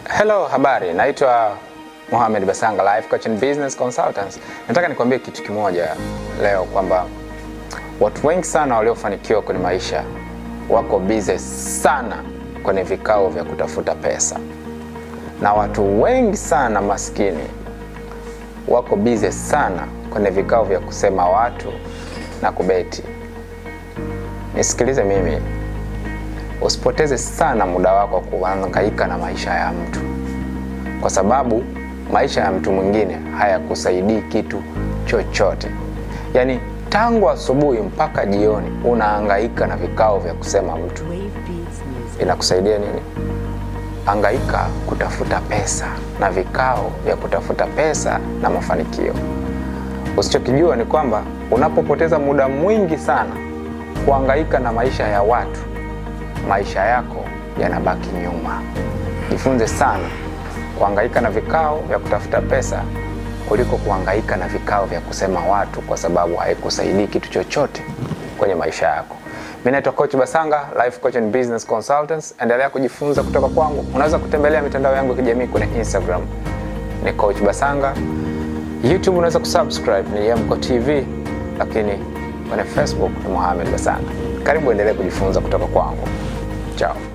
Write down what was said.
Hello, habari. Naitwa Mohamed Basanga, life coach and business consultants. Nataka nikwambie kitu kimoja leo kwamba watu wengi sana waliofanikiwa kwenye maisha wako busy sana kwenye vikao vya kutafuta pesa, na watu wengi sana maskini wako busy sana kwenye vikao vya kusema watu na kubeti. Nisikilize mimi, usipoteze sana muda wako kuhangaika na maisha ya mtu, kwa sababu maisha ya mtu mwingine hayakusaidii kitu chochote. Yaani tangu asubuhi mpaka jioni unahangaika na vikao vya kusema mtu, Wave Beats Music. inakusaidia nini? Hangaika kutafuta pesa na vikao vya kutafuta pesa na mafanikio. Usichokijua ni kwamba unapopoteza muda mwingi sana kuhangaika na maisha ya watu, maisha yako yanabaki nyuma. Jifunze sana kuhangaika na vikao vya kutafuta pesa kuliko kuhangaika na vikao vya kusema watu, kwa sababu haikusaidii kitu chochote kwenye maisha yako. Mimi naitwa Coach Basanga, life coach and business consultants. Endelea kujifunza kutoka kwangu. Unaweza kutembelea mitandao yangu ya kijamii kwenye Instagram ni Coach Basanga, YouTube unaweza kusubscribe ni Yemko TV, lakini kwenye Facebook ni Mohamed Basanga. Karibu endelee kujifunza kutoka kwangu. Chao.